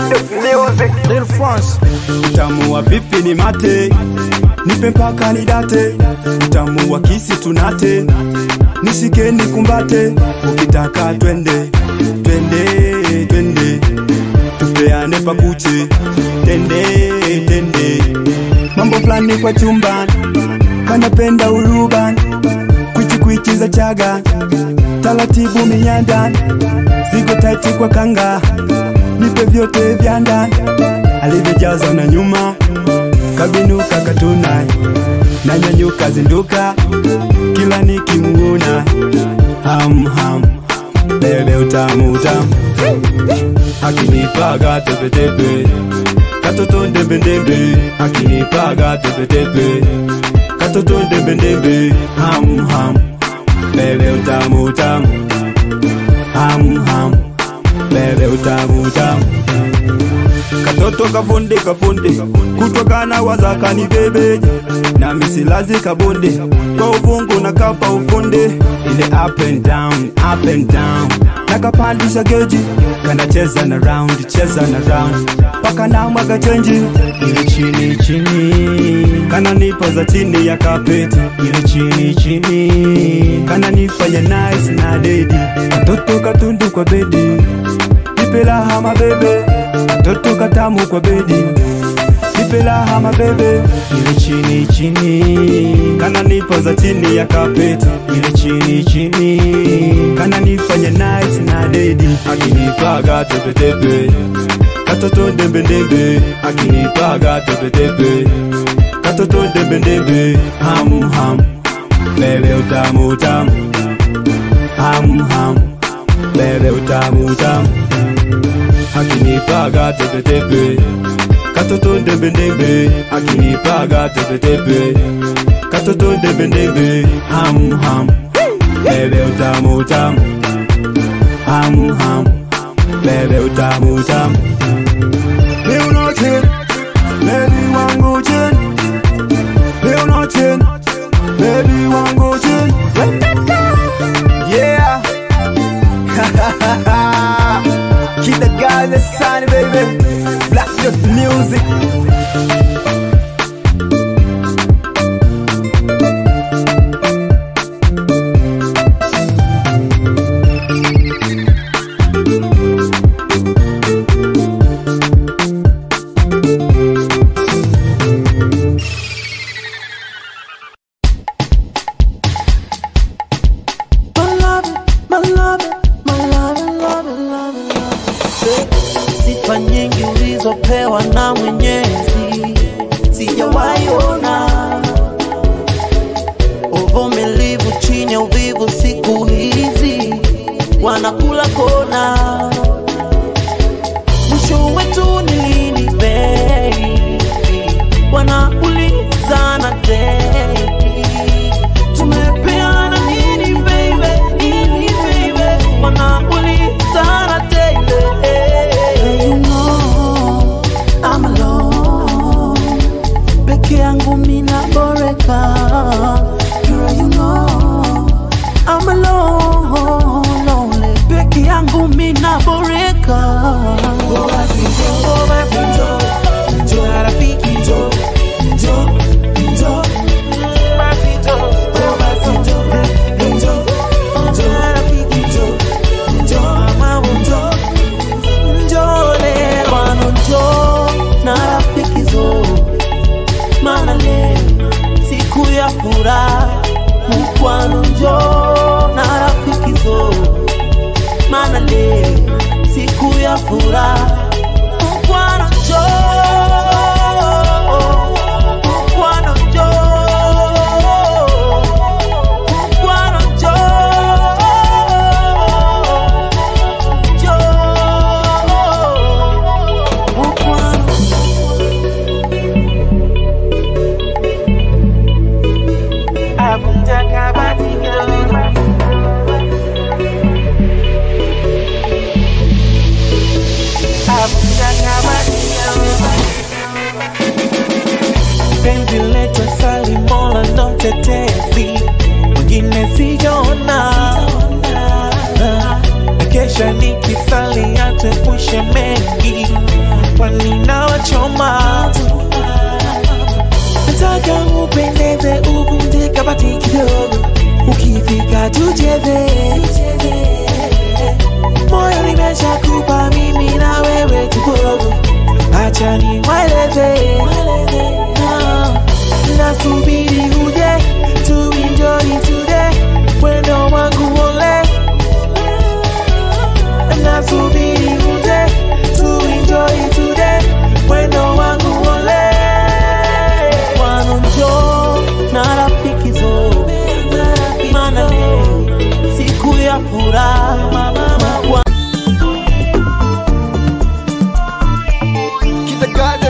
Lil France utamu wa vipi ni mate nipe mpaka nidate utamu wa kisi tunate nishike nikumbate ukitaka twende twende twende tupeane pakuche tende tende mambo fulani kwa chumba kanapenda uruban kwichi kwichi za chaga taratibu minyandan ziko taiti kwa kanga nipe vyote vya ndani alivyojaza na nyuma kabinuka katuna na nyanyuka zinduka kila nikimuona ham ham bebe utamu utamu akinipaga tepetepe katoto ndembendembe akinipaga tepetepe katoto ndembendembe ham ham bebe utamu utamu ham ham bebe utamu utamu katoto kafunde kafunde kutokana wazakani bebe na misilazi kabonde kwa uvungu na kapa ufunde ile up and down up and down nakapandisha geji kanacheza na round cheza na round paka na mwaga chenji ile chini chini kananipa za chini ya kapeti ile chini chini kananifanya nice na dedi katoto katundu kwa bedi nipela hama bebe katoto katamu kwa bedi nipela hama bebe ile chini chini kananipa za chini ya kapeti ile chini chini kananifanya nice na dedi akinipaga tepetepe katoto ndembendembe akinipaga tepetepe katoto ndembendembe ham ham bebe utamu utamu ham ham bebe utamu utamu akinipaga tepetepe katoto ndembendembe akinipaga tepetepe katoto ndembendembe ham ham bebe utamu utamu ham ham bebe utamu utamu Leo noche, baby wangu chen Leo noche, baby wangu chen Yeah Keep the guys inside, baby. Black just music. My love, my love, my love, love, love, love. Sifa nyingi ulizopewa na Mwenyezi sijawahi ona, uvumilivu chini ya uvivu siku hizi wanakula kona. Mwisho wetu ni lini baby? Wanaulizana daily tumepeana nini baby, nini baby, wanaulizana daily. You know I'm alone, peke yangu mina boreka. Girl, you know I'm alone, lonely, peke yangu mina boreka. Oh, basi njoo, basi njoo, njoo na rafiki njoo, njoo, njoo. Basi njoo, oh, basi njoo, njoo, njoo na rafiki njoo, njoo, mama njoo, njoo leo, ano njoo na rafiki njoo. Maana leo siku ya furaha, mkwano njoo na rafiki njoo. Maana leo siku ya furaha, mkwano njoo, mkwano njoo, mkwano njoo, njoo, mkwano penzi letu sali mola ndo mtetezi mwingine sijaona Na kesha nikisali atuepushe mengi kwani nawachoma nataka upendeze uvunje kabati kidogo ukifika tucheze moyo nimeshakupa mimi na wewe tukogo acha nimweleze Ah, nasubiri uje tu enjoy today mwendo wangu ole nasubiri uje tu enjoy today mwendo wangu ole wanonjo na rafiki zo maana leo siku ya furaha Kita God